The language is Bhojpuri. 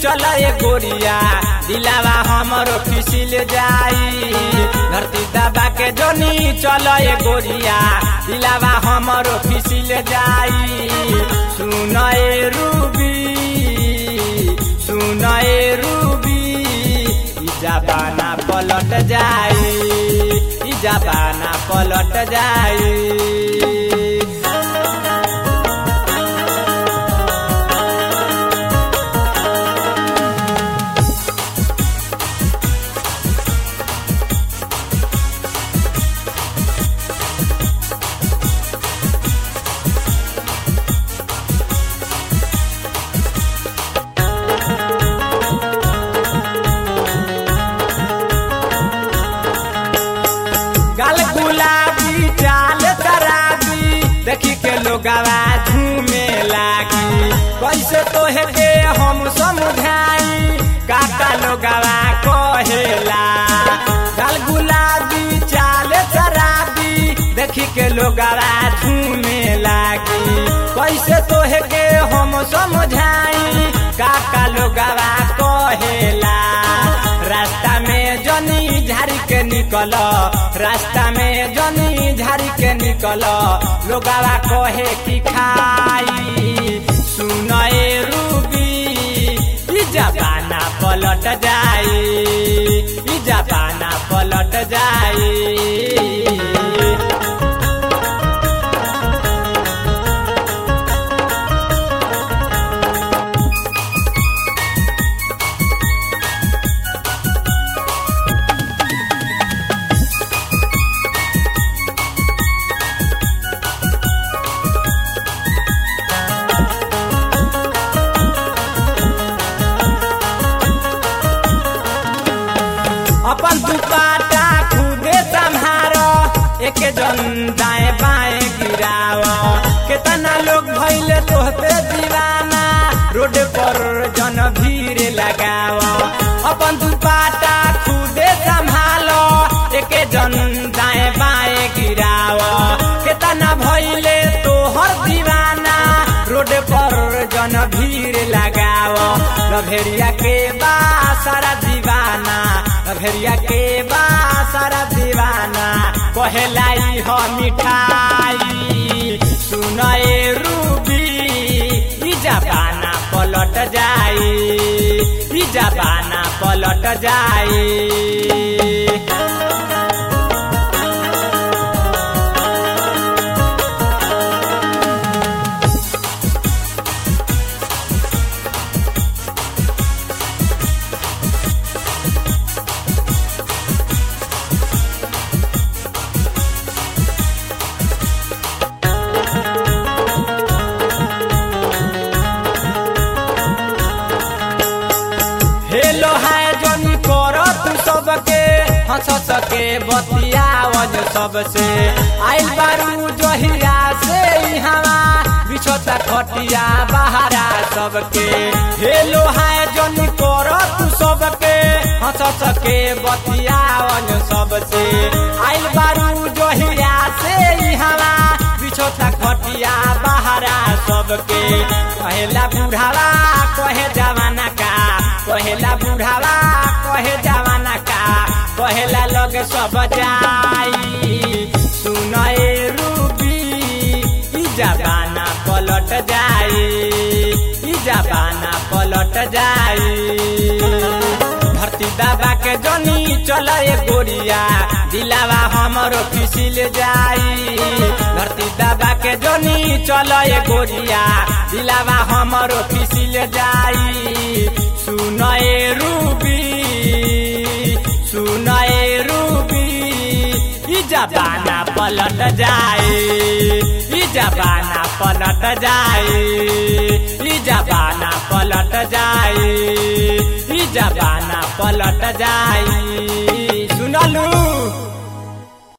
चल ए गोरिया दिलावा हमरो फिसिल जाई धरती दबा के जोनी चल ए गोरिया दिलावा हमरो फिसिल जाई सुन ए रूबी सुन ए रूबी ई जबाना पलट जाई ई जबाना पलट जाई गाल गुलाबी चाल तराबी देखी के लोगवा झूमे लागी कैसे तोहे के हम समझाई काका लोगवा कहेला गाल गुलाबी चाल तराबी देखी के लोगवा झूमे लागी कैसे तोहे के हम समझाई काका लोगवा कहेला रास्ता में जनी झाड़ी के निकल रास्ता में जनी झाड़ी के निकल लोगावा कहे की खाई सुन ए रूबी ई जबाना पलट जाई ई जबाना पलट जाई अपन दुपाटा खुदे संहारो एक जन दाएं बाएं गिराव कितना लोग भैले तोहते दीवाना रोड पर जन भीड़ लगाव अपन दुपाटा खुदे संभालो एक जन दाएं बाएं गिराव कितना भैले तोहर दीवाना रोड पर जन भीड़ लगाव लभेरिया के बा सारा दीवाना लभेरिया के बा सारा दीवाना कहेलाई हो मिठाई सुन ए रूबी ई जबाना पलट जाई ई जबाना पलट जाई हेलो हाय जनी कर तू सबके हंस सके बतियावज सबसे आइल बारू जहिया से हवा बिछोता खटिया बहारा सबके हेलो हाय जनी कर तू सबके हंस सके बतियावज सबसे आइल बारू जहिया से हवा बिछोता खटिया बहारा सबके कहेला बुढ़ावा कहे जवाना का कहेला बुढ़ावा कहे जवाना का कहेला लोग सब जाई सुन ए रूबी ई जबाना पलट जाई ई जबाना पलट जाई धरती दबा के जनी चल ए गोरिया दिलावा हमरो फिसिल जाई धरती दबा के जनी चल ए गोरिया दिलावा हमरो फिसिल जाई सुन ए रूबी सुन ए रूबी ई जबाना पलट जाए ई जबाना पलट जाए ई जबाना पलट जाए ई जबाना पलट जाए सुनलू